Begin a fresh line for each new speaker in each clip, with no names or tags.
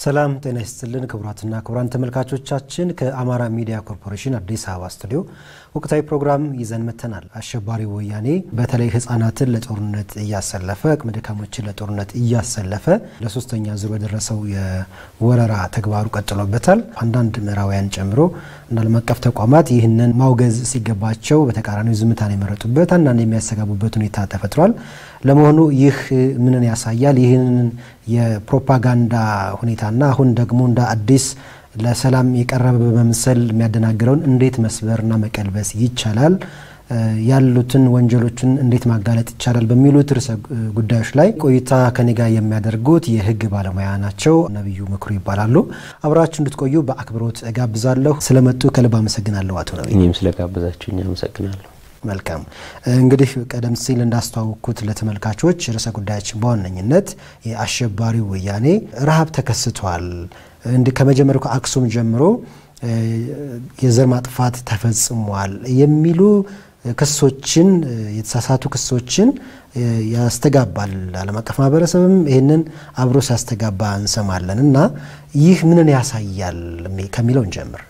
ሰላም ጤና ይስጥልን ክቡራትና ክቡራን ተመልካቾቻችን ከአማራ ሚዲያ ኮርፖሬሽን አዲስ አበባ ስቱዲዮ ወቅታዊ ፕሮግራም ይዘን መጥተናል። አሸባሪው ወያኔ በተለይ ሕጻናትን ለጦርነት እያሰለፈ አቅመ ደካሞችን ለጦርነት እያሰለፈ ለሶስተኛ ዙር በደረሰው የወረራ ተግባሩ ቀጥሎበታል። አንዳንድ ምዕራባውያን ጨምሮ እና ዓለም አቀፍ ተቋማት ይህንን ማውገዝ ሲገባቸው በተቃራኒው ዝምታን የመረጡበት አንዳንድ የሚያሰጋቡበት ሁኔታ ተፈጥሯል። ለመሆኑ ይህ ምንን ያሳያል? ይህንን የፕሮፓጋንዳ ሁኔታና አሁን ደግሞ እንደ አዲስ ለሰላም የቀረበ በመምሰል የሚያደናግረውን እንዴት መስበርና መቀልበስ ይቻላል? ያሉትን ወንጀሎችን እንዴት ማጋለጥ ይቻላል? በሚሉት ርዕሰ ጉዳዮች ላይ ቆይታ ከኔ ጋር የሚያደርጉት የህግ ባለሙያ ናቸው። ነቢዩ ምክሩ ይባላሉ። አብራችሁ እንድትቆዩ በአክብሮት እጋብዛለሁ። ስለመጡ ከልብ አመሰግናለሁ አቶ ነቢዩ።
እኔም ስለጋበዛችሁኝ አመሰግናለሁ።
መልካም እንግዲህ ቀደም ሲል እንዳስተዋወቅኩት ለተመልካቾች ርዕሰ ጉዳያችን በዋነኝነት የአሸባሪው ወያኔ ረሃብ ተከስቷል፣ እንዲህ ከመጀመሪያው ከአክሱም ጀምሮ የዘር ማጥፋት ተፈጽሟል የሚሉ ክሶችን የተሳሳቱ ክሶችን ያስተጋባል። ዓለም አቀፍ ማህበረሰብም ይህንን አብሮ ሲያስተጋባ እንሰማለን እና ይህ ምንን ያሳያል ከሚለው እንጀምር።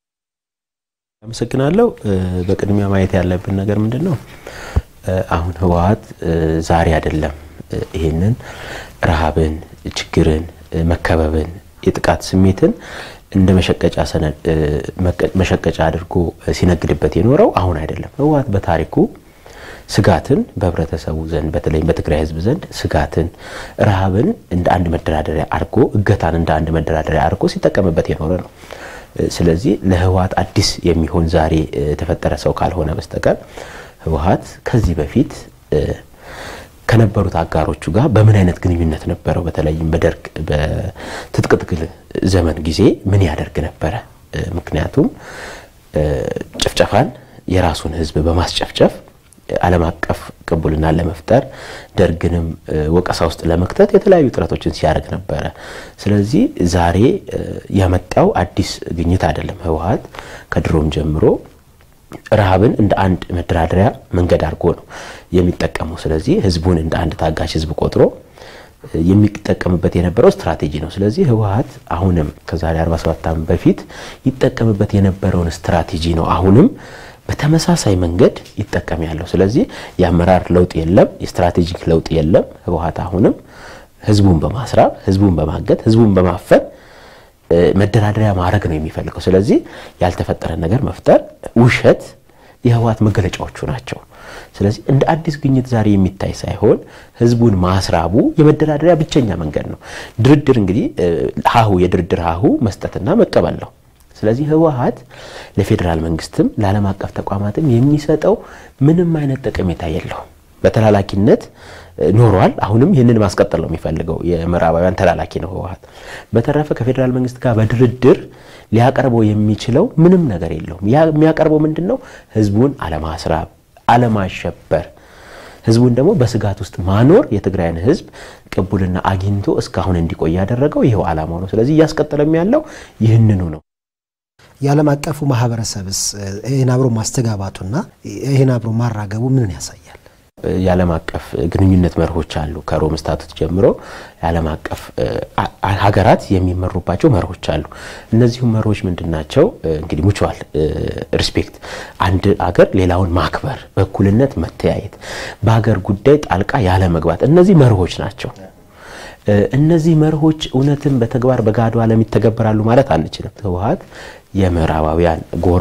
አመሰግናለሁ። በቅድሚያ ማየት ያለብን ነገር ምንድን ነው? አሁን ህወሓት ዛሬ አይደለም ይሄንን ረሃብን፣ ችግርን፣ መከበብን፣ የጥቃት ስሜትን እንደ መሸቀጫ ሰነድ መሸቀጫ አድርጎ ሲነግድበት የኖረው አሁን አይደለም። ህወሓት በታሪኩ ስጋትን በህብረተሰቡ ዘንድ በተለይም በትግራይ ህዝብ ዘንድ ስጋትን፣ ረሃብን እንደ አንድ መደራደሪያ አድርጎ እገታን እንደ አንድ መደራደሪያ አድርጎ ሲጠቀምበት የኖረ ነው። ስለዚህ ለህወሓት አዲስ የሚሆን ዛሬ የተፈጠረ ሰው ካልሆነ በስተቀር ህወሓት ከዚህ በፊት ከነበሩት አጋሮቹ ጋር በምን አይነት ግንኙነት ነበረው? በተለይም በደርግ በትጥቅ ትግል ዘመን ጊዜ ምን ያደርግ ነበረ? ምክንያቱም ጭፍጨፋን የራሱን ህዝብ በማስጨፍጨፍ ዓለም አቀፍ ቅቡልና ለመፍጠር ደርግንም ወቀሳ ውስጥ ለመክተት የተለያዩ ጥረቶችን ሲያደርግ ነበረ። ስለዚህ ዛሬ ያመጣው አዲስ ግኝት አይደለም። ህወሓት ከድሮም ጀምሮ ረሃብን እንደ አንድ መደራደሪያ መንገድ አድርጎ ነው የሚጠቀመው። ስለዚህ ህዝቡን እንደ አንድ ታጋሽ ህዝብ ቆጥሮ የሚጠቀምበት የነበረው ስትራቴጂ ነው። ስለዚህ ህወሓት አሁንም ከዛሬ 47 ዓመት በፊት ይጠቀምበት የነበረውን ስትራቴጂ ነው አሁንም በተመሳሳይ መንገድ ይጠቀም ያለው። ስለዚህ የአመራር ለውጥ የለም፣ የስትራቴጂክ ለውጥ የለም። ህወሓት አሁንም ህዝቡን በማስራብ ህዝቡን በማገት ህዝቡን በማፈን መደራደሪያ ማድረግ ነው የሚፈልገው። ስለዚህ ያልተፈጠረ ነገር መፍጠር፣ ውሸት የህወሓት መገለጫዎቹ ናቸው። ስለዚህ እንደ አዲስ ግኝት ዛሬ የሚታይ ሳይሆን ህዝቡን ማስራቡ የመደራደሪያ ብቸኛ መንገድ ነው። ድርድር እንግዲህ ሀሁ የድርድር ሀሁ መስጠትና መቀበል ነው። ስለዚህ ህወሓት ለፌዴራል መንግስትም ለዓለም አቀፍ ተቋማትም የሚሰጠው ምንም አይነት ጠቀሜታ የለውም። በተላላኪነት ኖሯል። አሁንም ይህንን ማስቀጠል ነው የሚፈልገው። የምዕራባውያን ተላላኪ ነው ህወሓት። በተረፈ ከፌዴራል መንግስት ጋር በድርድር ሊያቀርበው የሚችለው ምንም ነገር የለውም። ያ የሚያቀርበው ምንድን ነው? ህዝቡን አለማስራብ፣ አለማሸበር፣ ህዝቡን ደግሞ በስጋት ውስጥ ማኖር የትግራይን ህዝብ ቅቡልና አግኝቶ እስካሁን እንዲቆይ ያደረገው ይኸው ዓላማው ነው። ስለዚህ እያስቀጠለም ያለው ይህንኑ ነው።
የዓለም አቀፉ ማህበረሰብስ ይህን አብሮ ማስተጋባቱና ይህን አብሮ ማራገቡ ምንን ያሳያል?
የዓለም አቀፍ ግንኙነት መርሆች አሉ። ከሮም ስታቱት ጀምሮ የዓለም አቀፍ ሀገራት የሚመሩባቸው መርሆች አሉ። እነዚሁም መርሆች ምንድን ናቸው? እንግዲህ ሙቹዋል ሪስፔክት፣ አንድ አገር ሌላውን ማክበር፣ በእኩልነት መተያየት፣ በሀገር ጉዳይ ጣልቃ ያለ መግባት፣ እነዚህ መርሆች ናቸው። እነዚህ መርሆች እውነትም በተግባር በጋዱ ዓለም ይተገበራሉ ማለት አንችልም። ህወሓት የምዕራባውያን ጎራ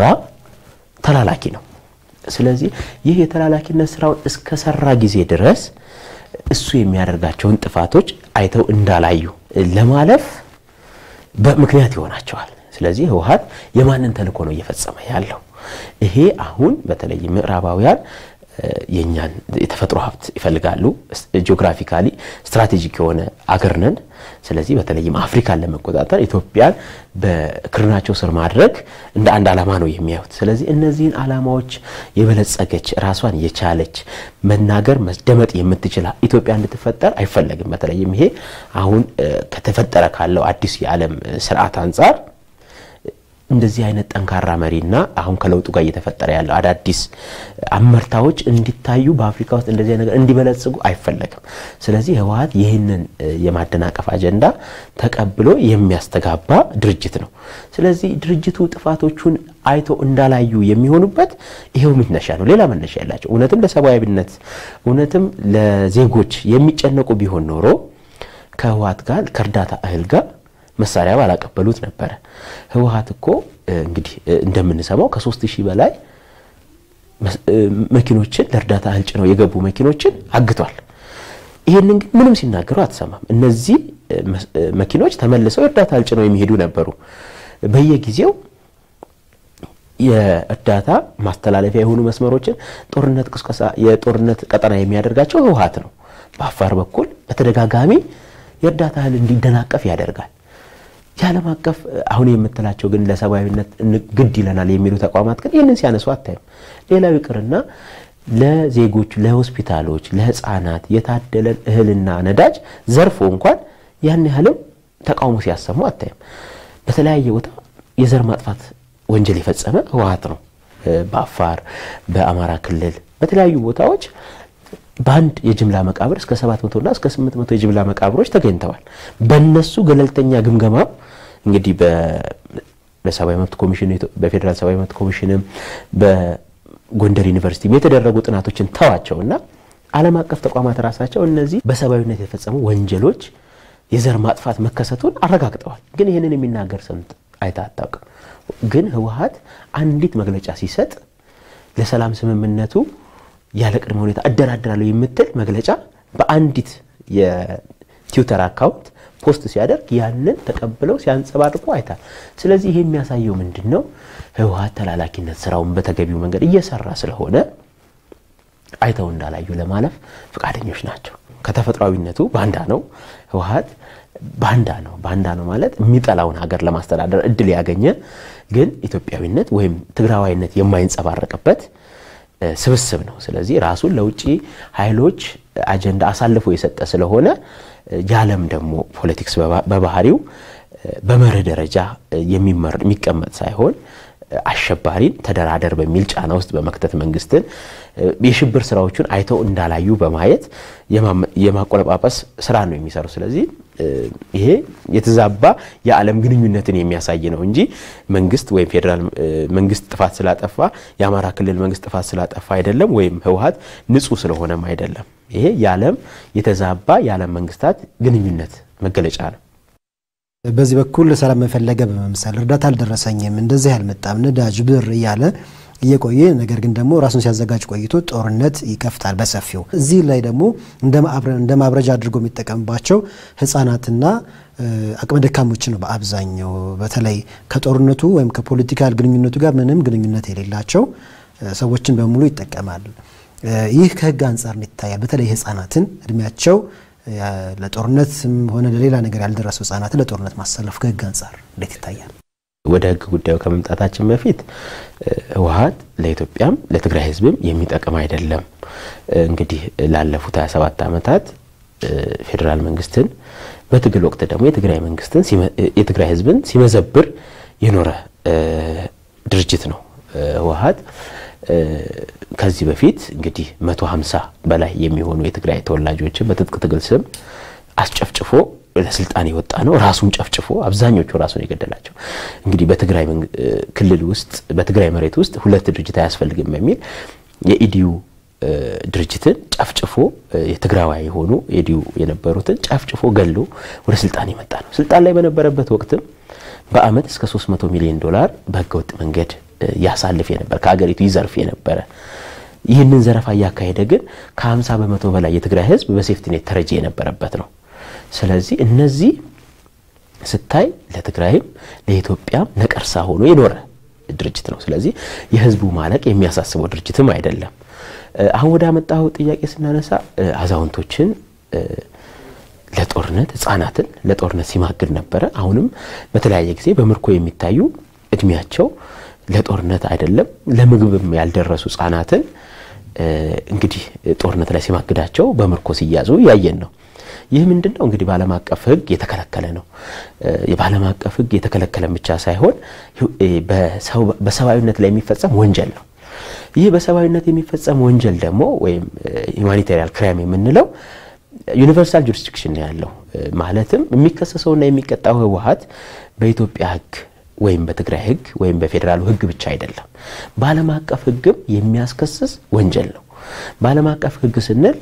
ተላላኪ ነው። ስለዚህ ይህ የተላላኪነት ስራውን እስከሰራ ጊዜ ድረስ እሱ የሚያደርጋቸውን ጥፋቶች አይተው እንዳላዩ ለማለፍ በምክንያት ይሆናቸዋል። ስለዚህ ህወሓት የማንን ተልእኮ ነው እየፈጸመ ያለው? ይሄ አሁን በተለይ ምዕራባውያን የእኛን የተፈጥሮ ሀብት ይፈልጋሉ። ጂኦግራፊካሊ ስትራቴጂክ የሆነ አገር ነን። ስለዚህ በተለይም አፍሪካን ለመቆጣጠር ኢትዮጵያን በክርናቸው ስር ማድረግ እንደ አንድ ዓላማ ነው የሚያዩት። ስለዚህ እነዚህን ዓላማዎች የበለጸገች ራሷን የቻለች መናገር መደመጥ የምትችል ኢትዮጵያ እንድትፈጠር አይፈለግም። በተለይም ይሄ አሁን ከተፈጠረ ካለው አዲስ የዓለም ስርዓት አንጻር እንደዚህ አይነት ጠንካራ መሪና አሁን ከለውጡ ጋር እየተፈጠረ ያለው አዳዲስ አመርታዎች እንዲታዩ በአፍሪካ ውስጥ እንደዚህ ነገር እንዲበለጽጉ አይፈለግም። ስለዚህ ህወሓት ይህንን የማደናቀፍ አጀንዳ ተቀብሎ የሚያስተጋባ ድርጅት ነው። ስለዚህ ድርጅቱ ጥፋቶቹን አይቶ እንዳላዩ የሚሆኑበት ይሄው መነሻ ነው። ሌላ መነሻ ያላቸው እውነትም ለሰብአዊነት እውነትም ለዜጎች የሚጨነቁ ቢሆን ኖሮ ከህወሓት ጋር ከእርዳታ እህል ጋር መሳሪያ ባላቀበሉት ነበረ። ህወሓት እኮ እንግዲህ እንደምንሰማው ከሶስት ሺህ በላይ መኪኖችን ለእርዳታ እህል ጭነው የገቡ መኪኖችን አግቷል። ይህንን ግን ምንም ሲናገሩ አትሰማም። እነዚህ መኪኖች ተመልሰው የእርዳታ እህል ጭነው የሚሄዱ ነበሩ። በየጊዜው የእርዳታ ማስተላለፊያ የሆኑ መስመሮችን ጦርነት ቅስቀሳ የጦርነት ቀጠና የሚያደርጋቸው ህወሓት ነው። በአፋር በኩል በተደጋጋሚ የእርዳታ እህል እንዲደናቀፍ ያደርጋል። የዓለም አቀፍ አሁን የምትላቸው ግን ለሰብአዊነት ግድ ይለናል የሚሉ ተቋማት ግን ይህንን ሲያነሱ አታይም። ሌላው ይቅርና ለዜጎች፣ ለሆስፒታሎች፣ ለህፃናት የታደለን እህልና ነዳጅ ዘርፎ እንኳን ያን ያህልም ተቃውሞ ሲያሰሙ አታይም። በተለያየ ቦታ የዘር ማጥፋት ወንጀል የፈጸመ ህወሓት ነው። በአፋር በአማራ ክልል በተለያዩ ቦታዎች በአንድ የጅምላ መቃብር እስከ 700 እና እስከ 800 የጅምላ መቃብሮች ተገኝተዋል። በነሱ ገለልተኛ ግምገማ እንግዲህ በሰብአዊ መብት ኮሚሽን በፌዴራል ሰብአዊ መብት ኮሚሽንም በጎንደር ዩኒቨርሲቲ የተደረጉ ጥናቶችን ተዋቸው እና ዓለም አቀፍ ተቋማት ራሳቸው እነዚህ በሰብአዊነት የተፈጸሙ ወንጀሎች የዘር ማጥፋት መከሰቱን አረጋግጠዋል። ግን ይህንን የሚናገር ሰምት አይታ አታውቅም። ግን ህወሓት አንዲት መግለጫ ሲሰጥ ለሰላም ስምምነቱ ያለ ቅድመ ሁኔታ እደራደራለሁ የምትል መግለጫ በአንዲት የትዊተር አካውንት ፖስት ሲያደርግ ያንን ተቀብለው ሲያንጸባርቁ አይታል። ስለዚህ ይሄ የሚያሳየው ምንድን ነው? ህወሓት ተላላኪነት ስራውን በተገቢው መንገድ እየሰራ ስለሆነ አይተው እንዳላዩ ለማለፍ ፈቃደኞች ናቸው። ከተፈጥሯዊነቱ ባንዳ ነው ህወሓት ባንዳ ነው። ባንዳ ነው ማለት የሚጠላውን ሀገር ለማስተዳደር እድል ያገኘ ግን ኢትዮጵያዊነት ወይም ትግራዋይነት የማይንጸባረቅበት ስብስብ ነው። ስለዚህ ራሱን ለውጭ ኃይሎች አጀንዳ አሳልፎ የሰጠ ስለሆነ የዓለም ደግሞ ፖለቲክስ በባህሪው በመርህ ደረጃ የሚቀመጥ ሳይሆን አሸባሪን ተደራደር በሚል ጫና ውስጥ በመክተት መንግስትን የሽብር ስራዎቹን አይተው እንዳላዩ በማየት የማቆለጳጰስ ስራ ነው የሚሰሩ። ስለዚህ ይሄ የተዛባ የዓለም ግንኙነትን የሚያሳይ ነው እንጂ መንግስት ወይም ፌዴራል መንግስት ጥፋት ስላጠፋ የአማራ ክልል መንግስት ጥፋት ስላጠፋ አይደለም፣ ወይም ህወሓት ንጹህ ስለሆነም አይደለም። ይሄ የዓለም የተዛባ የዓለም መንግስታት ግንኙነት መገለጫ ነው።
በዚህ በኩል ሰላም መፈለገ በመምሰል እርዳታ አልደረሰኝም፣ እንደዚህ አልመጣም፣ ነዳጅ ብር እያለ እየቆየ ነገር ግን ደግሞ ራሱን ሲያዘጋጅ ቆይቶ ጦርነት ይከፍታል በሰፊው። እዚህ ላይ ደግሞ እንደ ማብረጃ አድርጎ የሚጠቀምባቸው ህጻናትና አቅመ ደካሞች ነው በአብዛኛው በተለይ ከጦርነቱ ወይም ከፖለቲካል ግንኙነቱ ጋር ምንም ግንኙነት የሌላቸው ሰዎችን በሙሉ ይጠቀማል። ይህ ከህግ አንጻር ይታያል። በተለይ ህጻናትን እድሜያቸው ለጦርነትም ሆነ ለሌላ ነገር ያልደረሱ ህጻናትን ለጦርነት ማሰለፍ ከህግ አንጻር እንዴት ይታያል?
ወደ ህግ ጉዳዩ ከመምጣታችን በፊት ህወሓት ለኢትዮጵያም ለትግራይ ህዝብም የሚጠቅም አይደለም። እንግዲህ ላለፉት 27 ዓመታት ፌዴራል መንግስትን በትግል ወቅት ደግሞ የትግራይ መንግስትን የትግራይ ህዝብን ሲመዘብር የኖረ ድርጅት ነው ህወሓት። ከዚህ በፊት እንግዲህ 150 በላይ የሚሆኑ የትግራይ ተወላጆችን በትጥቅ ትግል ስም አስጨፍጭፎ ለስልጣን የወጣ ነው። ራሱን ጨፍጭፎ አብዛኞቹ ራሱን የገደላቸው እንግዲህ በትግራይ ክልል ውስጥ በትግራይ መሬት ውስጥ ሁለት ድርጅት አያስፈልግም በሚል የኢዲዩ ድርጅትን ጨፍጭፎ የትግራዋይ የሆኑ ኢዲዩ የነበሩትን ጨፍጭፎ ገሎ ወደ ስልጣን የመጣ ነው። ስልጣን ላይ በነበረበት ወቅትም በአመት እስከ 300 ሚሊዮን ዶላር በህገወጥ መንገድ ያሳልፍ የነበረ ከሀገሪቱ ይዘርፍ የነበረ ይህንን ዘረፋ እያካሄደ ግን ከ50 በመቶ በላይ የትግራይ ህዝብ በሴፍቲኔት ተረጂ የነበረበት ነው። ስለዚህ እነዚህ ስታይ ለትግራይም ለኢትዮጵያም ነቀርሳ ሆኖ የኖረ ድርጅት ነው። ስለዚህ የህዝቡ ማለቅ የሚያሳስበው ድርጅትም አይደለም። አሁን ወደ አመጣው ጥያቄ ስናነሳ አዛውንቶችን ለጦርነት ህጻናትን ለጦርነት ሲማግድ ነበረ። አሁንም በተለያየ ጊዜ በምርኮ የሚታዩ እድሜያቸው ለጦርነት አይደለም ለምግብም ያልደረሱ ህጻናትን እንግዲህ ጦርነት ላይ ሲማግዳቸው በምርኮ ሲያዙ ያየን ነው። ይህ ምንድን ነው እንግዲህ በዓለም አቀፍ ሕግ የተከለከለ ነው። በዓለም አቀፍ ሕግ የተከለከለ ብቻ ሳይሆን በሰብአዊነት ላይ የሚፈጸም ወንጀል ነው። ይህ በሰብአዊነት የሚፈጸም ወንጀል ደግሞ ወይም ሁማኒታሪያን ክራይም የምንለው ዩኒቨርሳል ጁሪስዲክሽን ነው ያለው። ማለትም የሚከሰሰውና የሚቀጣው ህወሓት በኢትዮጵያ ሕግ ወይም በትግራይ ሕግ ወይም በፌዴራሉ ሕግ ብቻ አይደለም፣ በዓለም አቀፍ ሕግም የሚያስከስስ ወንጀል ነው። በዓለም አቀፍ ሕግ ስንል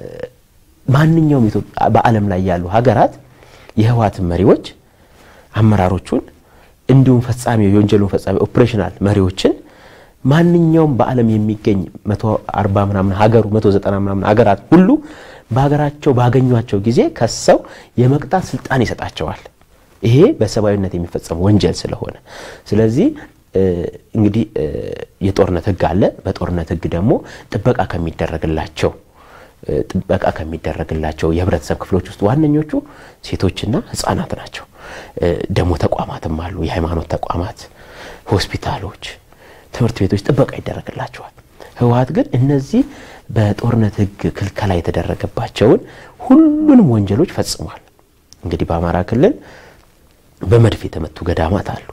ማንኛውም በዓለም ላይ ያሉ ሀገራት የህወሓትን መሪዎች አመራሮቹን፣ እንዲሁም ፈጻሚ የወንጀሉን ፈጻሚ ኦፕሬሽናል መሪዎችን ማንኛውም በዓለም የሚገኝ 140 ምናምን ሀገሩ 190 ምናምን ሀገራት ሁሉ በሀገራቸው ባገኟቸው ጊዜ ከሰው የመቅጣት ስልጣን ይሰጣቸዋል። ይሄ በሰብአዊነት የሚፈጸም ወንጀል ስለሆነ ስለዚህ እንግዲህ የጦርነት ህግ አለ። በጦርነት ህግ ደግሞ ጥበቃ ከሚደረግላቸው ጥበቃ ከሚደረግላቸው የህብረተሰብ ክፍሎች ውስጥ ዋነኞቹ ሴቶችና ህጻናት ናቸው። ደግሞ ተቋማትም አሉ። የሃይማኖት ተቋማት፣ ሆስፒታሎች፣ ትምህርት ቤቶች ጥበቃ ይደረግላቸዋል። ህወሓት ግን እነዚህ በጦርነት ህግ ክልከላ የተደረገባቸውን ሁሉንም ወንጀሎች ፈጽሟል። እንግዲህ በአማራ ክልል በመድፍ የተመቱ ገዳማት አሉ።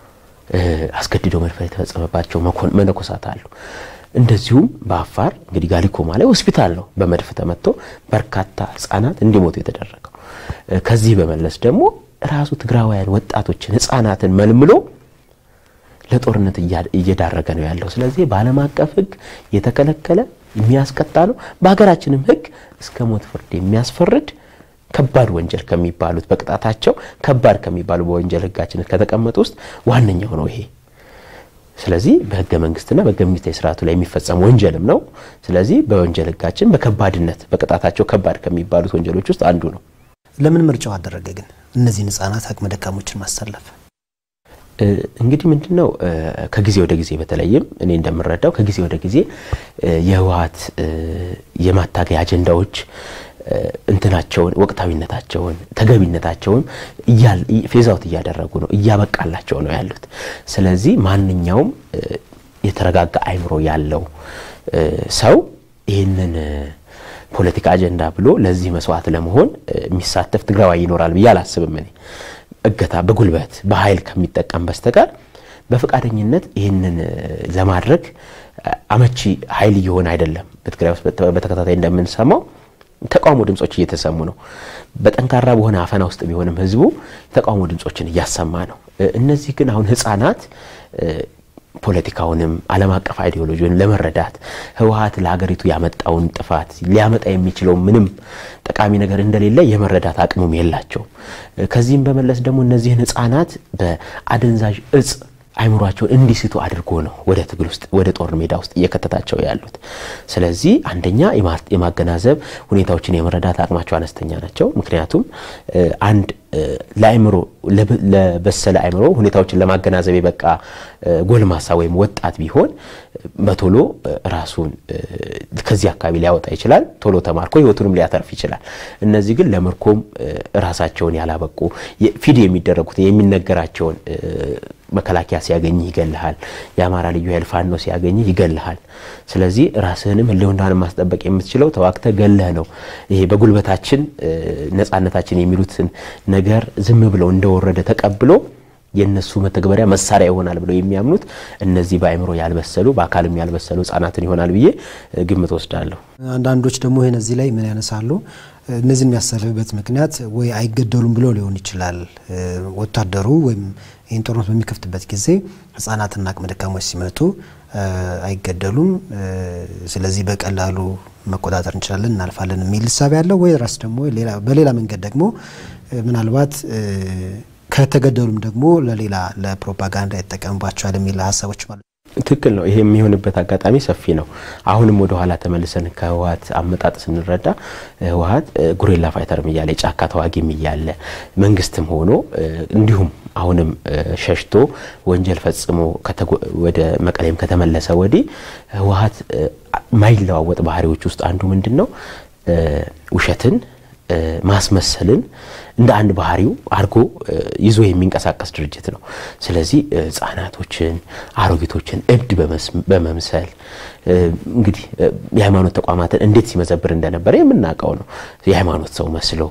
አስገድዶ መድፈር የተፈጸመባቸው መነኮሳት አሉ። እንደዚሁም በአፋር እንግዲህ ጋሊኮማ ላይ ሆስፒታል ነው በመድፍ ተመቶ በርካታ ህጻናት እንዲሞቱ የተደረገው። ከዚህ በመለስ ደግሞ ራሱ ትግራዋውያን ወጣቶችን ህጻናትን መልምሎ ለጦርነት እየዳረገ ነው ያለው። ስለዚህ በዓለም አቀፍ ህግ የተከለከለ የሚያስቀጣ ነው። በሀገራችንም ህግ እስከ ሞት ፍርድ የሚያስፈርድ ከባድ ወንጀል ከሚባሉት በቅጣታቸው ከባድ ከሚባሉ በወንጀል ህጋችን ከተቀመጡ ውስጥ ዋነኛው ነው ይሄ። ስለዚህ በህገ መንግስትና በህገ መንግስታዊ ስርዓቱ ላይ የሚፈጸም ወንጀልም ነው። ስለዚህ በወንጀል ህጋችን በከባድነት በቅጣታቸው ከባድ ከሚባሉት ወንጀሎች ውስጥ አንዱ ነው።
ለምን ምርጫው አደረገ ግን እነዚህን ህጻናት አቅመ ደካሞችን ማሰለፍ?
እንግዲህ ምንድን ነው ከጊዜ ወደ ጊዜ በተለይም እኔ እንደምረዳው ከጊዜ ወደ ጊዜ የህወሓት የማታገያ አጀንዳዎች እንትናቸውን ወቅታዊነታቸውን ተገቢነታቸውን ፌዛውት እያደረጉ ነው፣ እያበቃላቸው ነው ያሉት። ስለዚህ ማንኛውም የተረጋጋ አይምሮ ያለው ሰው ይህንን ፖለቲካ አጀንዳ ብሎ ለዚህ መስዋዕት ለመሆን የሚሳተፍ ትግራዋይ ይኖራል ብዬ አላስብም። እኔ እገታ በጉልበት በኃይል ከሚጠቀም በስተቀር በፈቃደኝነት ይህንን ለማድረግ አመቺ ኃይል እየሆነ አይደለም። በትግራይ ውስጥ በተከታታይ እንደምንሰማው ተቃውሞ ድምጾች እየተሰሙ ነው። በጠንካራ በሆነ አፈና ውስጥ ቢሆንም ህዝቡ የተቃውሞ ድምጾችን እያሰማ ነው። እነዚህ ግን አሁን ህጻናት ፖለቲካውንም ዓለም አቀፍ አይዲዮሎጂውን ለመረዳት ህወሓት ለሀገሪቱ ያመጣውን ጥፋት ሊያመጣ የሚችለው ምንም ጠቃሚ ነገር እንደሌለ የመረዳት አቅሙም የላቸውም። ከዚህም በመለስ ደግሞ እነዚህን ህጻናት በአደንዛዥ እጽ አይምሯቸውን እንዲስቱ አድርጎ ነው ወደ ትግል ውስጥ ወደ ጦር ሜዳ ውስጥ እየከተታቸው ያሉት። ስለዚህ አንደኛ የማገናዘብ ሁኔታዎችን የመረዳት አቅማቸው አነስተኛ ናቸው። ምክንያቱም አንድ ለአይምሮ ለበሰለ አይምሮ ሁኔታዎችን ለማገናዘብ የበቃ ጎልማሳ ወይም ወጣት ቢሆን በቶሎ ራሱን ከዚህ አካባቢ ሊያወጣ ይችላል። ቶሎ ተማርኮ ህይወቱንም ሊያተርፍ ይችላል። እነዚህ ግን ለምርኮም ራሳቸውን ያላበቁ ፊድ የሚደረጉት የሚነገራቸውን መከላከያ ሲያገኝህ ይገልሃል። የአማራ ልዩ ኃይል ፋኖ ሲያገኝህ ይገልሃል። ስለዚህ ራስህንም ህልውናህን ማስጠበቅ የምትችለው ተዋግተህ ገለህ ነው። ይሄ በጉልበታችን ነጻነታችን የሚሉትን ነገር ዝም ብለው እንደወረደ ተቀብሎ የእነሱ መተግበሪያ መሳሪያ ይሆናል ብለው የሚያምኑት እነዚህ በአእምሮ ያልበሰሉ በአካልም ያልበሰሉ ህጻናትን ይሆናል ብዬ ግምት ወስዳለሁ።
አንዳንዶች ደግሞ ይህን እዚህ ላይ ምን ያነሳሉ? እነዚህ የሚያሰልፍበት ምክንያት ወይ አይገደሉም ብሎ ሊሆን ይችላል። ወታደሩ ወይም ይህን ጦርነት በሚከፍትበት ጊዜ ህጻናትና አቅመ ደካሞች ሲመቱ አይገደሉም፣ ስለዚህ በቀላሉ መቆጣጠር እንችላለን፣ እናልፋለን የሚል እሳቤ ያለው ወይ ራስ ደግሞ በሌላ መንገድ ደግሞ ምናልባት ከተገደሉም ደግሞ ለሌላ ለፕሮፓጋንዳ ይጠቀምባቸዋል የሚል ሀሳቦች ማለት
ትክክል ነው። ይሄ የሚሆንበት አጋጣሚ ሰፊ ነው። አሁንም ወደ ኋላ ተመልሰን ከህወሓት አመጣጥ ስንረዳ ህወሓት ጉሬላ ፋይተርም እያለ የጫካ ተዋጊም እያለ መንግስትም ሆኖ እንዲሁም አሁንም ሸሽቶ ወንጀል ፈጽሞ ወደ መቀሌም ከተመለሰ ወዲህ ህወሓት ማይለዋወጥ ባህሪዎች ውስጥ አንዱ ምንድን ነው? ውሸትን፣ ማስመሰልን እንደ አንድ ባህሪው አድርጎ ይዞ የሚንቀሳቀስ ድርጅት ነው። ስለዚህ ሕጻናቶችን፣ አሮጊቶችን እብድ በመምሰል እንግዲህ የሃይማኖት ተቋማትን እንዴት ሲመዘብር እንደነበረ የምናውቀው ነው። የሃይማኖት ሰው መስለው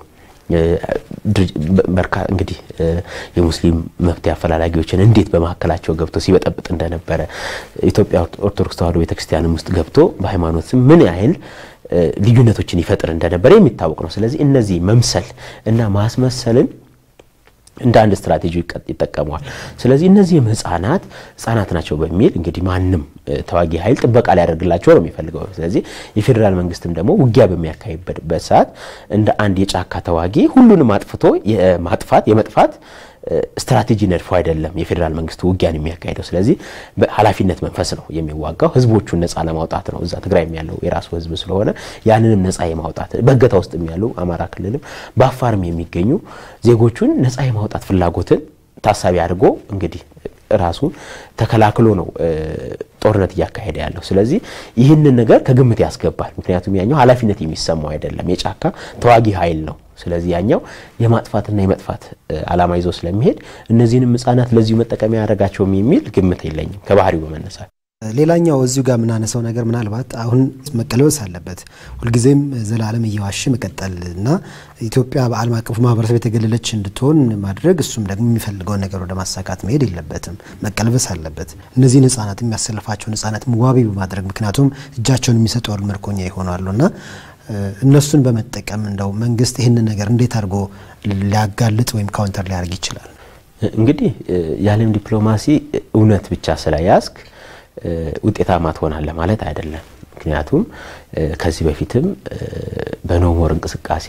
እንግዲህ የሙስሊም መፍትሄ አፈላላጊዎችን እንዴት በመካከላቸው ገብቶ ሲበጠብጥ እንደነበረ ኢትዮጵያ ኦርቶዶክስ ተዋሕዶ ቤተክርስቲያንም ውስጥ ገብቶ በሃይማኖት ስም ምን ያህል ልዩነቶችን ይፈጥር እንደነበረ የሚታወቅ ነው። ስለዚህ እነዚህ መምሰል እና ማስመሰልን እንደ አንድ ስትራቴጂ ይጠቀመዋል። ስለዚህ እነዚህም ህጻናት ህጻናት ናቸው በሚል እንግዲህ ማንም ተዋጊ ኃይል ጥበቃ ሊያደርግላቸው ነው የሚፈልገው። ስለዚህ የፌዴራል መንግስትም ደግሞ ውጊያ በሚያካሂድበት ሰዓት እንደ አንድ የጫካ ተዋጊ ሁሉንም አጥፍቶ የማጥፋት የመጥፋት ስትራቴጂ ነድፎ አይደለም የፌዴራል መንግስቱ ውጊያን የሚያካሂደው። ስለዚህ በኃላፊነት መንፈስ ነው የሚዋጋው። ህዝቦቹን ነፃ ለማውጣት ነው። እዛ ትግራይም ያለው የራሱ ህዝብ ስለሆነ ያንንም ነፃ የማውጣት በእገታ ውስጥም ያሉ አማራ ክልልም በአፋርም የሚገኙ ዜጎቹን ነፃ የማውጣት ፍላጎትን ታሳቢ አድርጎ እንግዲህ ራሱን ተከላክሎ ነው ጦርነት እያካሄደ ያለው። ስለዚህ ይህንን ነገር ከግምት ያስገባል። ምክንያቱም ያኛው ኃላፊነት የሚሰማው አይደለም፣ የጫካ ተዋጊ ኃይል ነው። ስለዚህ ያኛው የማጥፋትና የመጥፋት ዓላማ ይዞ ስለሚሄድ እነዚህንም ህጻናት ለዚሁ መጠቀሚያ ያደረጋቸውም የሚል ግምት የለኝም ከባህሪው በመነሳት
ሌላኛው እዚሁ ጋር የምናነሳው ነገር ምናልባት አሁን መቀለበስ አለበት። ሁልጊዜም ዘላለም እየዋሸ መቀጠል እና ኢትዮጵያ በዓለም አቀፉ ማህበረሰብ የተገለለች እንድትሆን ማድረግ እሱም ደግሞ የሚፈልገውን ነገር ወደ ማሳካት መሄድ የለበትም፣ መቀልበስ አለበት። እነዚህን ህጻናት የሚያሰልፋቸውን ህጻናት ዋቢ በማድረግ ምክንያቱም እጃቸውን የሚሰጡ ያሉ ምርኮኛ ይሆናሉ እና እነሱን በመጠቀም እንደው መንግስት ይህንን ነገር እንዴት አድርጎ ሊያጋልጥ ወይም ካውንተር ሊያደርግ ይችላል?
እንግዲህ የዓለም ዲፕሎማሲ እውነት ብቻ ስለያዝክ ውጤታማ ትሆናለህ ማለት አይደለም። ምክንያቱም ከዚህ በፊትም በኖሞር እንቅስቃሴ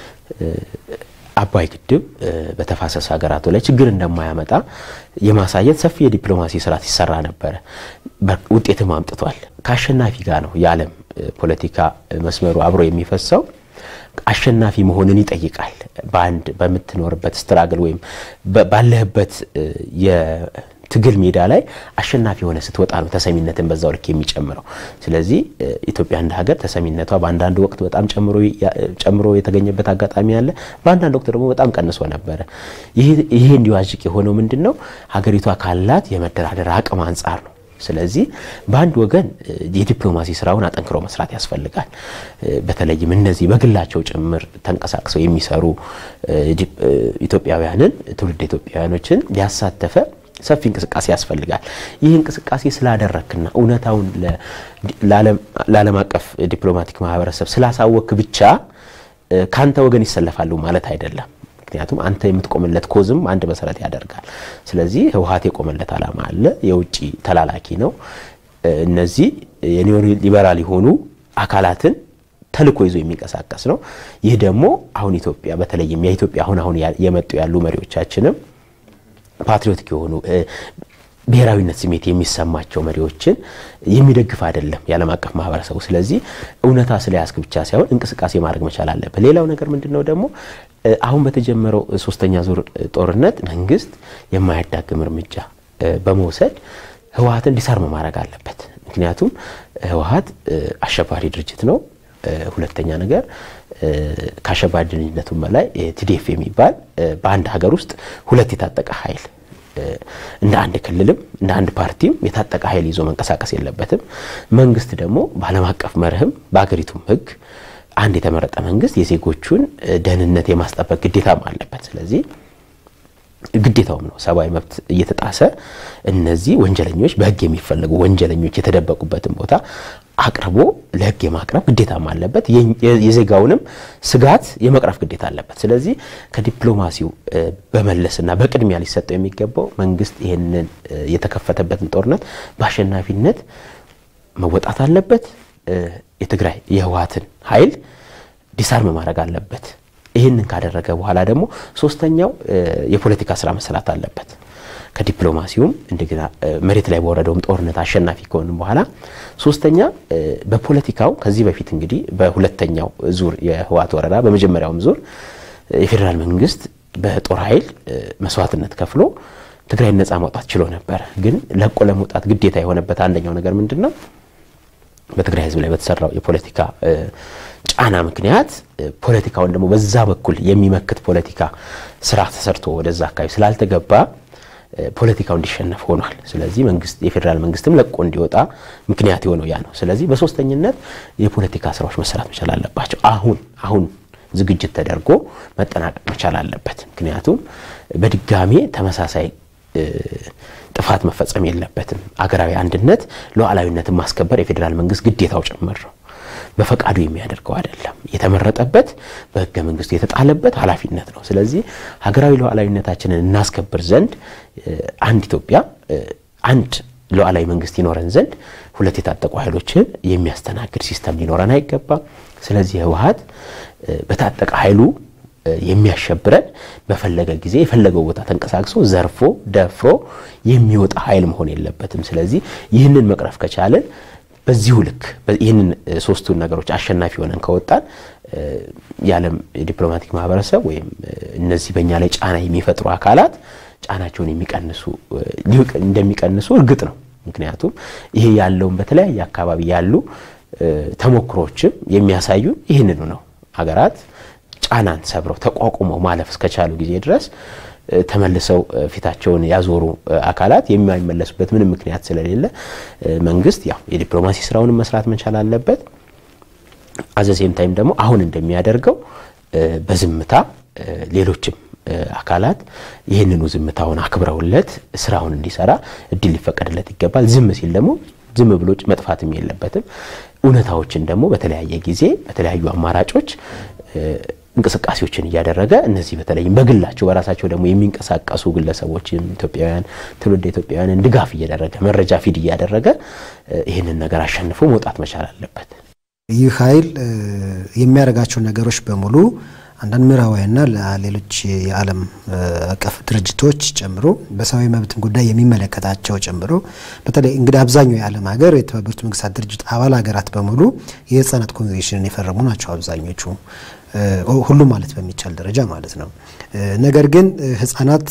አባይ ግድብ በተፋሰስ ሀገራቱ ላይ ችግር እንደማያመጣ የማሳየት ሰፊ የዲፕሎማሲ ስራ ሲሰራ ነበረ። ውጤትም አምጥቷል። ከአሸናፊ ጋር ነው የዓለም ፖለቲካ መስመሩ አብሮ የሚፈሰው። አሸናፊ መሆንን ይጠይቃል። በአንድ በምትኖርበት ስትራግል ወይም ባለህበት የትግል ሜዳ ላይ አሸናፊ የሆነ ስትወጣ ነው ተሰሚነትን በዛው ልክ የሚጨምረው። ስለዚህ ኢትዮጵያ እንደ ሀገር ተሰሚነቷ በአንዳንድ ወቅት በጣም ጨምሮ የተገኘበት አጋጣሚ አለ። በአንዳንድ ወቅት ደግሞ በጣም ቀንሶ ነበረ። ይሄ እንዲዋዥቅ የሆነው ምንድን ነው? ሀገሪቷ ካላት የመደራደር አቅም አንጻር ነው። ስለዚህ በአንድ ወገን የዲፕሎማሲ ስራውን አጠንክሮ መስራት ያስፈልጋል። በተለይም እነዚህ በግላቸው ጭምር ተንቀሳቅሰው የሚሰሩ ኢትዮጵያውያንን ትውልድ ኢትዮጵያውያኖችን ያሳተፈ ሰፊ እንቅስቃሴ ያስፈልጋል። ይህ እንቅስቃሴ ስላደረክና እውነታውን ለዓለም አቀፍ ዲፕሎማቲክ ማህበረሰብ ስላሳወክ ብቻ ካንተ ወገን ይሰለፋሉ ማለት አይደለም። ምክንያቱም አንተ የምትቆምለት ኮዝም አንድ መሰረት ያደርጋል። ስለዚህ ህወሓት የቆመለት ዓላማ አለ። የውጭ ተላላኪ ነው። እነዚህ የኒዮ ሊበራል የሆኑ አካላትን ተልኮ ይዞ የሚንቀሳቀስ ነው። ይህ ደግሞ አሁን ኢትዮጵያ በተለይም የኢትዮጵያ አሁን አሁን የመጡ ያሉ መሪዎቻችንም ፓትሪዮቲክ የሆኑ ብሔራዊነት ስሜት የሚሰማቸው መሪዎችን የሚደግፍ አይደለም የዓለም አቀፍ ማህበረሰቡ። ስለዚህ እውነታ ስለያዝክ ብቻ ሳይሆን እንቅስቃሴ ማድረግ መቻል አለበት። ሌላው ነገር ምንድን ነው ደግሞ አሁን በተጀመረው ሶስተኛ ዙር ጦርነት መንግስት የማያዳግም እርምጃ በመውሰድ ህወሓትን ዲሳርም ማድረግ አለበት። ምክንያቱም ህወሓት አሸባሪ ድርጅት ነው። ሁለተኛ ነገር ከአሸባሪ ድርጅነቱም በላይ ቲዲኤፍ የሚባል በአንድ ሀገር ውስጥ ሁለት የታጠቀ ኃይል እንደ አንድ ክልልም እንደ አንድ ፓርቲም የታጠቀ ኃይል ይዞ መንቀሳቀስ የለበትም። መንግስት ደግሞ በዓለም አቀፍ መርህም በሀገሪቱም ህግ አንድ የተመረጠ መንግስት የዜጎቹን ደህንነት የማስጠበቅ ግዴታም አለበት። ስለዚህ ግዴታውም ነው። ሰብአዊ መብት እየተጣሰ እነዚህ ወንጀለኞች በህግ የሚፈለጉ ወንጀለኞች የተደበቁበትን ቦታ አቅርቦ ለህግ የማቅረብ ግዴታም አለበት። የዜጋውንም ስጋት የመቅረፍ ግዴታ አለበት። ስለዚህ ከዲፕሎማሲው በመለስና በቅድሚያ ሊሰጠው የሚገባው መንግስት ይህንን የተከፈተበትን ጦርነት በአሸናፊነት መወጣት አለበት። የትግራይ የህወሓትን ኃይል ዲሳርም ማድረግ አለበት። ይህንን ካደረገ በኋላ ደግሞ ሶስተኛው የፖለቲካ ስራ መሰራት አለበት። ከዲፕሎማሲውም እንደገና መሬት ላይ በወረደውም ጦርነት አሸናፊ ከሆንም በኋላ ሶስተኛ በፖለቲካው ከዚህ በፊት እንግዲህ በሁለተኛው ዙር የህወሓት ወረራ በመጀመሪያውም ዙር የፌዴራል መንግስት በጦር ኃይል መስዋዕትነት ከፍሎ ትግራይን ነፃ ማውጣት ችሎ ነበር። ግን ለቆ ለመውጣት ግዴታ የሆነበት አንደኛው ነገር ምንድን ነው? በትግራይ ህዝብ ላይ በተሰራው የፖለቲካ ጫና ምክንያት ፖለቲካውን ደግሞ በዛ በኩል የሚመክት ፖለቲካ ስራ ተሰርቶ ወደዛ አካባቢ ስላልተገባ ፖለቲካው እንዲሸነፍ ሆኗል። ስለዚህ መንግስት የፌዴራል መንግስትም ለቆ እንዲወጣ ምክንያት የሆነው ያ ነው። ስለዚህ በሶስተኝነት የፖለቲካ ስራዎች መሰራት መቻል አለባቸው። አሁን አሁን ዝግጅት ተደርጎ መጠናቀቅ መቻል አለበት። ምክንያቱም በድጋሜ ተመሳሳይ ጥፋት መፈጸም የለበትም። አገራዊ አንድነት ሉዓላዊነትን ማስከበር የፌዴራል መንግስት ግዴታው ጭምር ነው። በፈቃዱ የሚያደርገው አይደለም። የተመረጠበት በህገ መንግስቱ የተጣለበት ኃላፊነት ነው። ስለዚህ ሀገራዊ ሉዓላዊነታችንን እናስከብር ዘንድ አንድ ኢትዮጵያ አንድ ሉዓላዊ መንግስት ይኖረን ዘንድ ሁለት የታጠቁ ኃይሎችን የሚያስተናግድ ሲስተም ሊኖረን አይገባም። ስለዚህ ህወሓት በታጠቀ ኃይሉ የሚያሸብረን በፈለገ ጊዜ የፈለገው ቦታ ተንቀሳቅሶ ዘርፎ ደፍሮ የሚወጣ ኃይል መሆን የለበትም። ስለዚህ ይህንን መቅረፍ ከቻለን በዚሁ ልክ ይህንን ሶስቱን ነገሮች አሸናፊ ሆነን ከወጣን የዓለም የዲፕሎማቲክ ማህበረሰብ ወይም እነዚህ በእኛ ላይ ጫና የሚፈጥሩ አካላት ጫናቸውን የሚቀንሱ እንደሚቀንሱ እርግጥ ነው። ምክንያቱም ይሄ ያለውን በተለያየ አካባቢ ያሉ ተሞክሮችም የሚያሳዩ ይህንኑ ነው። ሀገራት ጫናን ሰብረው ተቋቁመው ማለፍ እስከቻሉ ጊዜ ድረስ ተመልሰው ፊታቸውን ያዞሩ አካላት የማይመለሱበት ምንም ምክንያት ስለሌለ መንግስት ያው የዲፕሎማሲ ስራውንም መስራት መቻል አለበት። አዘሴም ታይም ደግሞ አሁን እንደሚያደርገው በዝምታ ሌሎችም አካላት ይህንኑ ዝምታውን አክብረውለት ስራውን እንዲሰራ እድል ሊፈቀድለት ይገባል። ዝም ሲል ደግሞ ዝም ብሎ መጥፋትም የለበትም። እውነታዎችን ደግሞ በተለያየ ጊዜ በተለያዩ አማራጮች እንቅስቃሴዎችን እያደረገ እነዚህ በተለይም በግላቸው በራሳቸው ደግሞ የሚንቀሳቀሱ ግለሰቦችም ኢትዮጵያውያን ትውልድ ኢትዮጵያውያንን ድጋፍ እየደረገ መረጃ ፊድ እያደረገ ይህንን ነገር አሸንፎ መውጣት መቻል አለበት።
ይህ ኃይል የሚያደርጋቸው ነገሮች በሙሉ አንዳንድ ምዕራባውያንና ሌሎች የዓለም አቀፍ ድርጅቶች ጨምሮ በሰብአዊ መብትን ጉዳይ የሚመለከታቸው ጨምሮ በተለይ እንግዲህ አብዛኛው የዓለም ሀገር የተባበሩት መንግስታት ድርጅት አባል ሀገራት በሙሉ የህፃናት ኮንቬንሽንን የፈረሙ ናቸው አብዛኞቹ ሁሉም ማለት በሚቻል ደረጃ ማለት ነው። ነገር ግን ህጻናት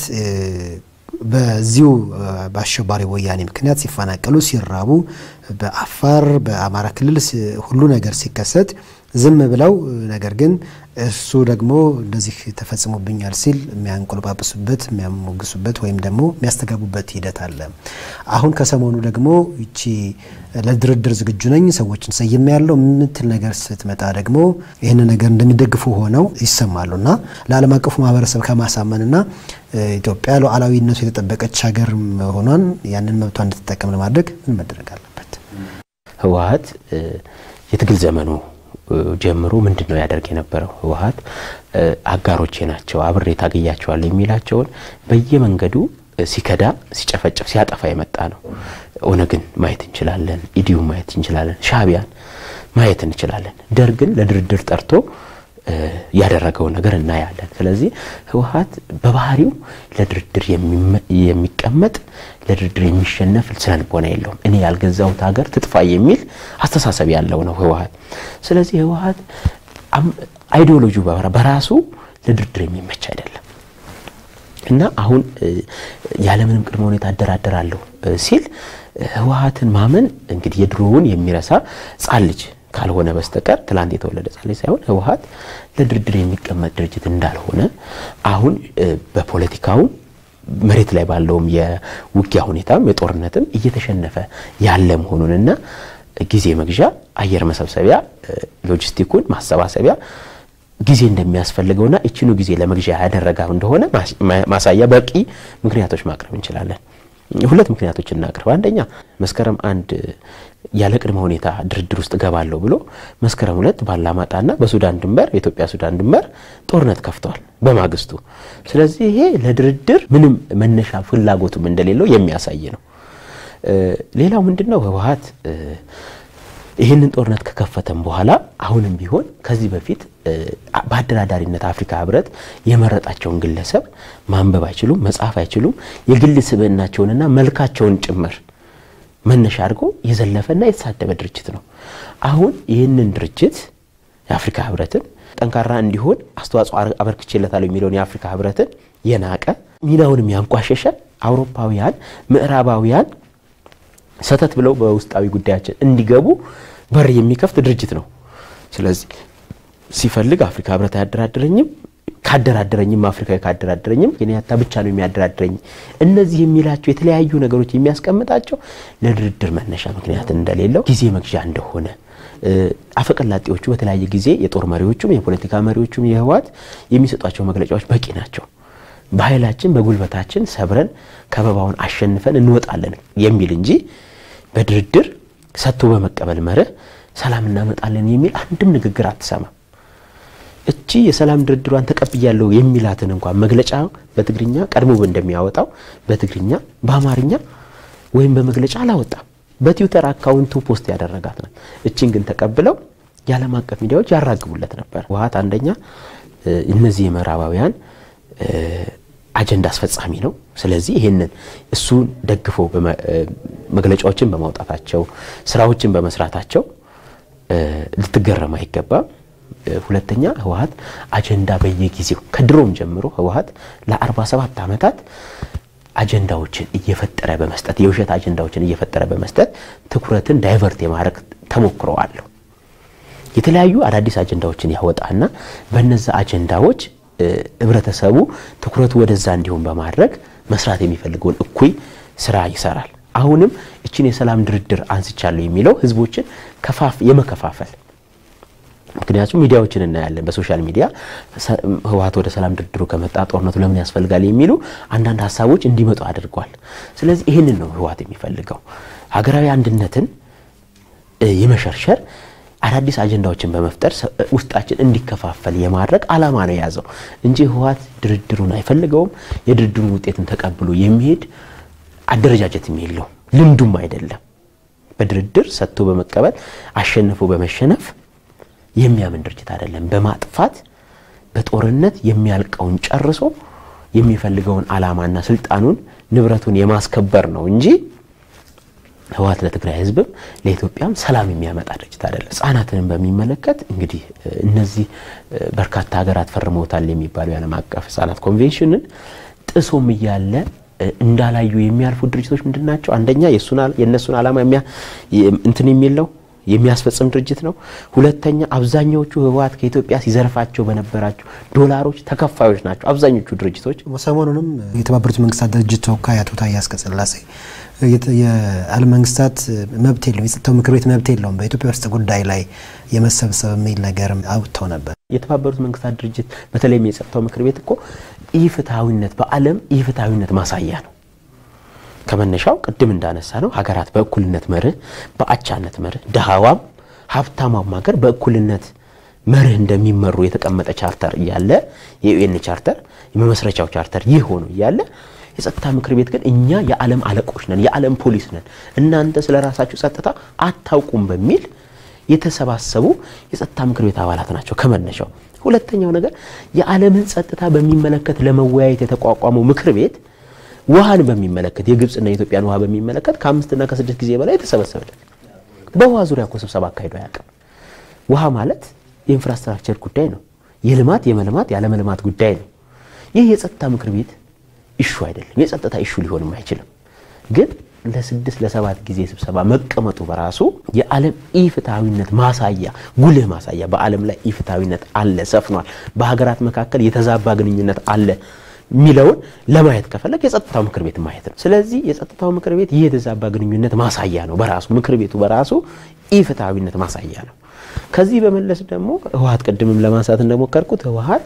በዚሁ በአሸባሪ ወያኔ ምክንያት ሲፈናቀሉ፣ ሲራቡ በአፋር በአማራ ክልል ሁሉ ነገር ሲከሰት ዝም ብለው ነገር ግን እሱ ደግሞ እንደዚህ ተፈጽሞብኛል ሲል የሚያንቆለጳጵሱበት የሚያሞግሱበት ወይም ደግሞ የሚያስተጋቡበት ሂደት አለ። አሁን ከሰሞኑ ደግሞ ይቺ ለድርድር ዝግጁ ነኝ ሰዎችን ሰይሜ ያለው የምትል ነገር ስትመጣ ደግሞ ይህንን ነገር እንደሚደግፉ ሆነው ይሰማሉ እና ለዓለም አቀፉ ማህበረሰብ ከማሳመንና ኢትዮጵያ ሉዓላዊነቱ የተጠበቀች ሀገር መሆኗን ያንን መብቷ እንድትጠቀም ለማድረግ ምን መደረግ አለበት?
ህወሓት የትግል ዘመኑ ጀምሮ ምንድን ነው ያደርግ የነበረው? ህወሓት አጋሮቼ ናቸው አብሬ ታገያቸዋለሁ የሚላቸውን በየመንገዱ ሲከዳ፣ ሲጨፈጭፍ፣ ሲያጠፋ የመጣ ነው። ኦነግን ማየት እንችላለን፣ ኢዲዩ ማየት እንችላለን፣ ሻዕቢያን ማየት እንችላለን። ደርግን ለድርድር ጠርቶ ያደረገውን ነገር እናያለን። ስለዚህ ህወሓት በባህሪው ለድርድር የሚቀመጥ ለድርድር የሚሸነፍ ስነልቦና የለውም። እኔ ያልገዛሁት ሀገር ትጥፋ የሚል አስተሳሰብ ያለው ነው ህወሓት። ስለዚህ ህወሓት አይዲዮሎጂው በራሱ ለድርድር የሚመች አይደለም እና አሁን ያለምንም ቅድመ ሁኔታ አደራደራለሁ ሲል ህወሓትን ማመን እንግዲህ የድሮውን የሚረሳ ጻን ልጅ ካልሆነ በስተቀር ትላንት የተወለደ ጻን ልጅ ሳይሆን ህወሓት ለድርድር የሚቀመጥ ድርጅት እንዳልሆነ አሁን በፖለቲካውም መሬት ላይ ባለውም የውጊያ ሁኔታም የጦርነትም እየተሸነፈ ያለ መሆኑንና ጊዜ መግዣ አየር መሰብሰቢያ ሎጂስቲኩን ማሰባሰቢያ ጊዜ እንደሚያስፈልገውና እችኑ ጊዜ ለመግዣ ያደረጋ እንደሆነ ማሳያ በቂ ምክንያቶች ማቅረብ እንችላለን። ሁለት ምክንያቶች እናቅርብ። አንደኛ መስከረም አንድ ያለ ቅድመ ሁኔታ ድርድር ውስጥ እገባለሁ ብሎ መስከረም ሁለት ባላማጣና በሱዳን ድንበር በኢትዮጵያ ሱዳን ድንበር ጦርነት ከፍተዋል በማግስቱ። ስለዚህ ይሄ ለድርድር ምንም መነሻ ፍላጎቱም እንደሌለው የሚያሳይ ነው። ሌላው ምንድን ነው ህወሓት ይህንን ጦርነት ከከፈተም በኋላ አሁንም ቢሆን ከዚህ በፊት በአደራዳሪነት አፍሪካ ህብረት የመረጣቸውን ግለሰብ ማንበብ አይችሉም፣ መጻፍ አይችሉም። የግል ስብዕናቸውንና መልካቸውን ጭምር መነሻ አድርጎ የዘለፈና የተሳደበ ድርጅት ነው። አሁን ይህንን ድርጅት የአፍሪካ ህብረትን ጠንካራ እንዲሆን አስተዋጽኦ አበርክቼለታለሁ የሚለውን የአፍሪካ ህብረትን የናቀ ሚናውንም ያንቋሸሸ አውሮፓውያን ምዕራባውያን ሰተት ብለው በውስጣዊ ጉዳያችን እንዲገቡ በር የሚከፍት ድርጅት ነው። ስለዚህ ሲፈልግ አፍሪካ ህብረት አያደራድረኝም፣ ካደራደረኝም አፍሪካዊ ካደራደረኝም ኬንያታ ብቻ ነው የሚያደራድረኝ። እነዚህ የሚላቸው የተለያዩ ነገሮች የሚያስቀምጣቸው ለድርድር መነሻ ምክንያት እንደሌለው ጊዜ መግዣ እንደሆነ አፈቀላጤዎቹ በተለያየ ጊዜ የጦር መሪዎቹም የፖለቲካ መሪዎቹም የህወሓት የሚሰጧቸው መግለጫዎች በቂ ናቸው። በኃይላችን በጉልበታችን ሰብረን ከበባውን አሸንፈን እንወጣለን የሚል እንጂ በድርድር ሰጥቶ በመቀበል መርህ ሰላም እናመጣለን የሚል አንድም ንግግር አትሰማም። እቺ የሰላም ድርድሯን ተቀብያለሁ የሚላትን እንኳን መግለጫ በትግርኛ ቀድሞ እንደሚያወጣው በትግርኛ በአማርኛ ወይም በመግለጫ አላወጣም። በትዊተር አካውንቱ ፖስት ያደረጋት ናት። እችን ግን ተቀብለው የዓለም አቀፍ ሚዲያዎች ያራግቡለት ነበር። ህወሓት አንደኛ እነዚህ የምዕራባውያን አጀንዳ አስፈጻሚ ነው። ስለዚህ ይህንን እሱን ደግፎ መግለጫዎችን በማውጣታቸው ስራዎችን በመስራታቸው ልትገረም አይገባም። ሁለተኛ ህወሓት አጀንዳ በየጊዜው ከድሮም ጀምሮ ህወሓት ለ47 ዓመታት አጀንዳዎችን እየፈጠረ በመስጠት የውሸት አጀንዳዎችን እየፈጠረ በመስጠት ትኩረትን ዳይቨርት የማድረግ ተሞክሮ አለው። የተለያዩ አዳዲስ አጀንዳዎችን ያወጣና በነዛ አጀንዳዎች ህብረተሰቡ ትኩረቱ ወደዛ እንዲሆን በማድረግ መስራት የሚፈልገውን እኩይ ስራ ይሰራል። አሁንም እችን የሰላም ድርድር አንስቻለሁ የሚለው ህዝቦችን ከፋፍ የመከፋፈል ምክንያቱም ሚዲያዎችን እናያለን። በሶሻል ሚዲያ ህወሓት ወደ ሰላም ድርድሩ ከመጣ ጦርነቱ ለምን ያስፈልጋል የሚሉ አንዳንድ ሀሳቦች እንዲመጡ አድርጓል። ስለዚህ ይህንን ነው ህወሓት የሚፈልገው ሀገራዊ አንድነትን የመሸርሸር አዳዲስ አጀንዳዎችን በመፍጠር ውስጣችን እንዲከፋፈል የማድረግ አላማ ነው የያዘው እንጂ ህወሓት ድርድሩን አይፈልገውም። የድርድሩን ውጤትን ተቀብሎ የሚሄድ አደረጃጀትም የለውም፣ ልምዱም አይደለም። በድርድር ሰጥቶ በመቀበል አሸንፎ በመሸነፍ የሚያምን ድርጅት አይደለም። በማጥፋት በጦርነት የሚያልቀውን ጨርሶ የሚፈልገውን አላማና ስልጣኑን ንብረቱን የማስከበር ነው እንጂ ህወሓት ለትግራይ ህዝብም ለኢትዮጵያም ሰላም የሚያመጣ ድርጅት አይደለም። ህጻናትንም በሚመለከት እንግዲህ እነዚህ በርካታ ሀገራት ፈርመውታል የሚባለው የዓለም አቀፍ ህጻናት ኮንቬንሽንን ጥሶም እያለ እንዳላዩ የሚያልፉ ድርጅቶች ምንድን ናቸው? አንደኛ የእነሱን ዓላማ እንትን የሚለው የሚያስፈጽም ድርጅት ነው። ሁለተኛ አብዛኛዎቹ ህወሓት ከኢትዮጵያ ሲዘርፋቸው በነበራቸው ዶላሮች ተከፋዮች ናቸው አብዛኞቹ ድርጅቶች።
ሰሞኑንም የተባበሩት መንግስታት ድርጅት ተወካይ አቶ ታዬ አጽቀሥላሴ የዓለም መንግስታት መብት የለውም፣ የጸጥታው ምክር ቤት መብት የለውም በኢትዮጵያ ውስጥ ጉዳይ ላይ የመሰብሰብ የሚል ነገርም አውጥተው ነበር።
የተባበሩት መንግስታት ድርጅት በተለይም የጸጥታው ምክር ቤት እኮ ኢፍትሐዊነት በዓለም ኢፍትሐዊነት ማሳያ ነው። ከመነሻው ቅድም እንዳነሳ ነው ሀገራት በእኩልነት መርህ በአቻነት መርህ ድሃዋም ሀብታማም ሀገር በእኩልነት መርህ እንደሚመሩ የተቀመጠ ቻርተር እያለ የዩኤን ቻርተር የመመስረቻው ቻርተር ይህ ሆኖ እያለ የጸጥታ ምክር ቤት ግን እኛ የዓለም አለቆች ነን፣ የዓለም ፖሊስ ነን፣ እናንተ ስለ ራሳችሁ ጸጥታ አታውቁም በሚል የተሰባሰቡ የጸጥታ ምክር ቤት አባላት ናቸው ከመነሻው። ሁለተኛው ነገር የዓለምን ጸጥታ በሚመለከት ለመወያየት የተቋቋመው ምክር ቤት ውሃን በሚመለከት የግብፅና የኢትዮጵያን ውሃ በሚመለከት ከአምስትና ከስድስት ጊዜ በላይ የተሰበሰበለት በውሃ ዙሪያ እኮ ስብሰባ አካሂዶ አያውቅም። ውሃ ማለት የኢንፍራስትራክቸር ጉዳይ ነው። የልማት የመልማት ያለመልማት ጉዳይ ነው። ይህ የጸጥታ ምክር ቤት ኢሹ አይደለም። የጸጥታ ኢሹ ሊሆንም አይችልም። ግን ለስድስት ለሰባት ጊዜ ስብሰባ መቀመጡ በራሱ የዓለም ኢፍትሐዊነት ማሳያ ጉልህ ማሳያ፣ በዓለም ላይ ኢፍትሐዊነት አለ ሰፍኗል፣ በሀገራት መካከል የተዛባ ግንኙነት አለ የሚለውን ለማየት ከፈለግ የጸጥታው ምክር ቤት ማየት ነው። ስለዚህ የጸጥታው ምክር ቤት ይህ የተዛባ ግንኙነት ማሳያ ነው በራሱ ምክር ቤቱ በራሱ ኢፍትሐዊነት ማሳያ ነው። ከዚህ በመለስ ደግሞ ህወሓት ቅድምም ለማንሳት እንደሞከርኩት ህወሓት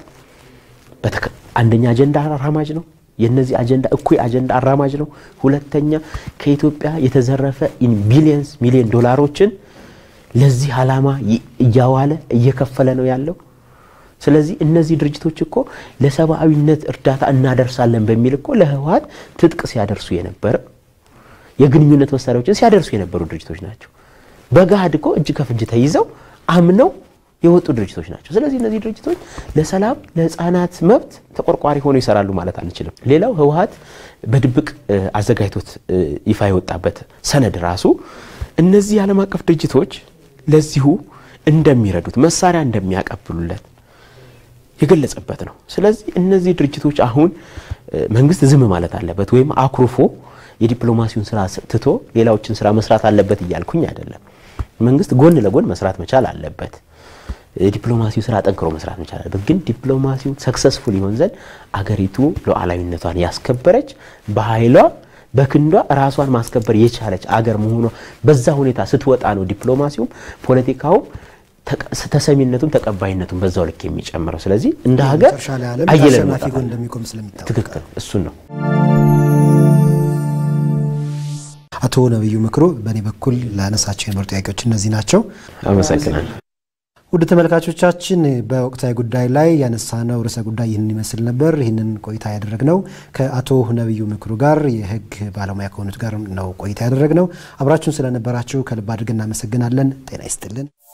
አንደኛ አጀንዳ አራማጅ ነው። የነዚህ አጀንዳ እኩይ አጀንዳ አራማጅ ነው። ሁለተኛ ከኢትዮጵያ የተዘረፈ ቢሊየንስ ሚሊዮን ዶላሮችን ለዚህ ዓላማ እያዋለ እየከፈለ ነው ያለው። ስለዚህ እነዚህ ድርጅቶች እኮ ለሰብአዊነት እርዳታ እናደርሳለን በሚል እኮ ለህወሓት ትጥቅ ሲያደርሱ የነበረ የግንኙነት መሳሪያዎችን ሲያደርሱ የነበሩ ድርጅቶች ናቸው። በገሃድ እኮ እጅ ከፍንጅ ተይዘው አምነው የወጡ ድርጅቶች ናቸው። ስለዚህ እነዚህ ድርጅቶች ለሰላም ለህፃናት መብት ተቆርቋሪ ሆነው ይሰራሉ ማለት አንችልም። ሌላው ህወሓት በድብቅ አዘጋጅቶት ይፋ የወጣበት ሰነድ ራሱ እነዚህ የዓለም አቀፍ ድርጅቶች ለዚሁ እንደሚረዱት መሳሪያ እንደሚያቀብሉለት የገለጸበት ነው። ስለዚህ እነዚህ ድርጅቶች አሁን መንግስት ዝም ማለት አለበት ወይም አኩርፎ የዲፕሎማሲውን ስራ ትቶ ሌላዎችን ስራ መስራት አለበት እያልኩኝ አይደለም። መንግስት ጎን ለጎን መስራት መቻል አለበት። ዲፕሎማሲው ስራ ጠንክሮ መስራት መቻል አለበት። ግን ዲፕሎማሲው ሰክሰስፉል ይሆን ዘንድ አገሪቱ ሉዓላዊነቷን ያስከበረች በኃይሏ በክንዷ ራሷን ማስከበር የቻለች አገር መሆኗ በዛ ሁኔታ ስትወጣ ነው ዲፕሎማሲውም ፖለቲካውም ተሰሚነቱም ተቀባይነቱም በዛው ልክ የሚጨምረው። ስለዚህ እንደ ሀገር አየለን
አሸናፊ ጎን እንደሚቆም ስለሚታወቅ
ትክክል እሱን ነው።
አቶ ነብዩ ምክሩ በእኔ በኩል ላነሳቸው የነበሩ ጥያቄዎች እነዚህ ናቸው።
አመሰግናለሁ።
ውድ ተመልካቾቻችን በወቅታዊ ጉዳይ ላይ ያነሳነው ርዕሰ ጉዳይ ይህንን ይመስል ነበር። ይህንን ቆይታ ያደረግነው ከአቶ ነብዩ ምክሩ ጋር የሕግ ባለሙያ ከሆኑት ጋር ነው ቆይታ ያደረግነው። አብራችሁን ስለነበራችሁ ከልብ አድርገን እናመሰግናለን። ጤና ይስጥልን።